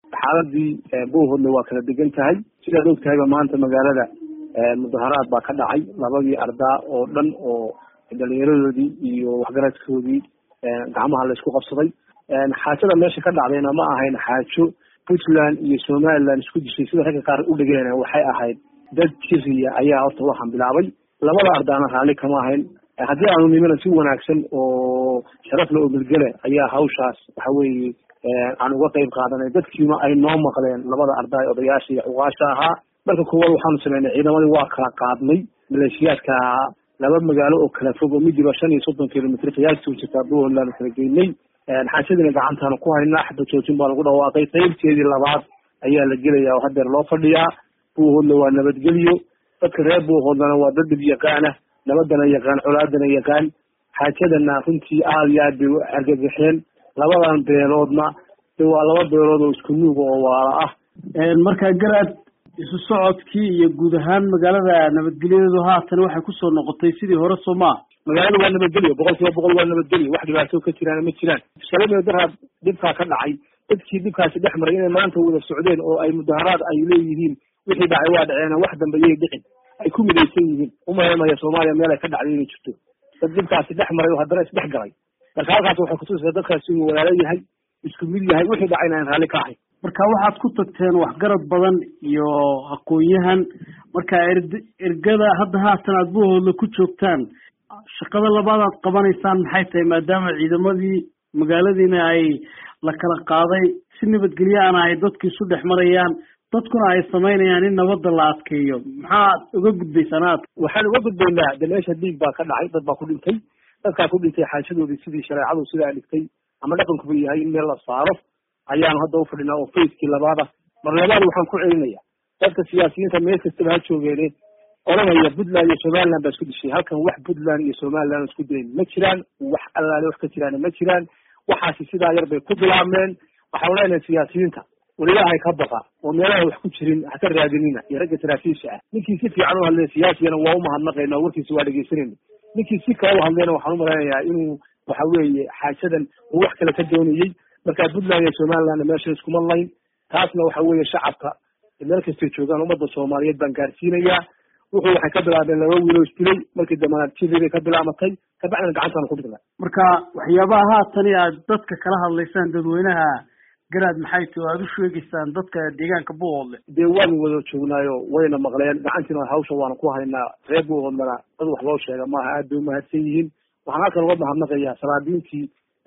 xaaladii buuhoodle waa kala degan tahay sidaad og tahayba maanta magaalada mudaharaad baa ka dhacay labadii ardaa oo dhan oo dhalinyaradoodii iyo waxgaradkoodii gacmaha la isku qabsaday xaajada meesha ka dhacdayna ma ahayn xaajo puntland iyo somaliland isku dishay sida ragga qaar u dhigeen waxay ahayd dad jiriya ayaa horta waxaan bilaabay labada ardaana raalli kama ahayn haddii aanu nimana si wanaagsan oo sharafle oo milgele ayaa hawshaas waxa weeye aan uga qayb qaadanay dadkiina ay noo maqleen labada arday odayaasha iyo xuqaasha ahaa marka koowaad waxaanu sameynay ciidamadii waa kala qaadnay maleeshiyaadka ahaa laba magaalo oo kala fog oo midiba shan iyo soddon kilomitr qiyaastii u jirtaa buntland kala geynay xaashadiina gacantaanu ku haynaa xaba joojin baa lagu dhawaaqay qaybteedii labaad ayaa la gelaya oo hadeer loo fadhiyaa buuhoodle waa nabadgelyo dadka reer buuhoodlana waa dad dhib yaqaana nabadana yaqaan colaadana yaqaan xaajadana runtii aada iyo aad bay u argagaxeen labadan beeloodna de waa laba beelood oo isku nuuga oo waala ah markaa garaad isu socodkii iyo guud ahaan magaalada nabadgelyadeedu haatan waxay kusoo noqotay sidii hore soo maa magaalada waa nabadgelyo boqol kiiba boqol waa nabadgelyo wax dhibaato ka jiraan ma jiraan shalay daraad dhibkaa ka dhacay dadkii dhibkaasi dhex maray inay maanta wada socdeen oo ay mudaharaad ay leeyihiin wixii dhacay waa dhaceen wax dambe yay dhicin ay ku midaysan yihiin umaymaya soomaaliya meel ay ka dhacday inay jirto dad dhibkaasi dhex maray oo haddana isdhex galay marka halkaas waxay kutusaysaa dadkaasi inuu walaalo yahay isku mid yahay wixii dhacayna aan raalli ka ahay marka waxaad ku tagteen waxgarad badan iyo aqoon-yahan marka erd ergada hadda haatan aad buuhoodla ku joogtaan shaqada labaad aad qabanaysaan maxay tahay maadaama ciidamadii magaaladiina ay la kala qaaday si nabadgelyo ana ay dadku isu dhex marayaan dadkuna ay samaynayaan in nabadda la adkeeyo maxaad uga gudbaysaan aad waxaan uga gudbaynaa de meesha dhiig baa ka dhacay dad baa ku dhintay dadkaa ku dhintay xaashadoodii sidii shareecadu sidaa dhigtay ama dhaqankuba yahay in meel la saaro ayaanu hadda ufadhinaa oo facekii labaada mar labaad waxaan ku celinaya dadka siyaasiyiinta meel kastaba ha joogeene oranaya puntland iyo somaliland baa isku dishay halkan wax puntland iyo somaliland isku dilayn ma jiraan wax allaale wax ka jiraan ma jiraan waxaasi sidaa yar bay ku bilaabmeen waxaan leenahay siyaasiyiinta war ilaahay ka baqa oo meelaha wax ku jirin haka raadinina iyo ragga saraakiisha ah ninkii si fiican u hadlaya siyaasigana waa umahadnaqayna oo warkiisa waa dhegeysanayna ninkii si kale u hadlayna waxaan umalaynayaa inuu waxa weeye xaajadan uu wax kale ka doonayey marka puntland iyo somaliland meesha iskuma layn taasna waxa weeye shacabka meel kastay joogaan ummadda soomaaliyeed baan gaarsiinayaa wuxuu waxay ka bilaabeen laba wiiloo isdilay markii dambana jibibay ka bilaamatay kabacdina gacantaana ku dhignay marka waxyaabaha haatani aad dadka kala hadlaysaan dadweynaha garaad maxay tahi o aada u sheegaysaan dadka deegaanka buuhoodle dee waanu wada joognaayo wayna maqleen gacantiina hawsha waanu ku haynaa reer buuhoodlena dad wax loo sheega maaha aad bay umahadsan yihiin waxaan halkan uga mahadnaqayaa salaadiintii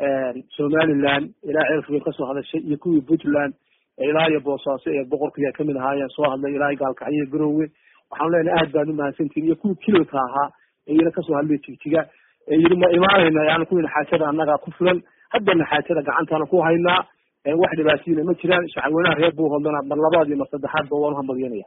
somaliland ilaa ceelfugeen kasoo hadashay iyo kuwii puntland ilaa iyo boosaaso ee boqorkiiya kamid ahaayeen soo hadlay ilaa gaalkacyo iyo garowe waxaan leenahay aad baan umahadsantihin iyo kuwii kililka ahaa ee iyana kasoo hadlay jigjiga ee yidhi ma imaanayna yani kuwiina xaajada annagaa ku filan haddana xaajada gacantaana ku haynaa wax dhibaatiyina ma jiraan shacabweynaha reer buuhoodlana mar labaad iyo mar saddexaadba waan uhambalyanaya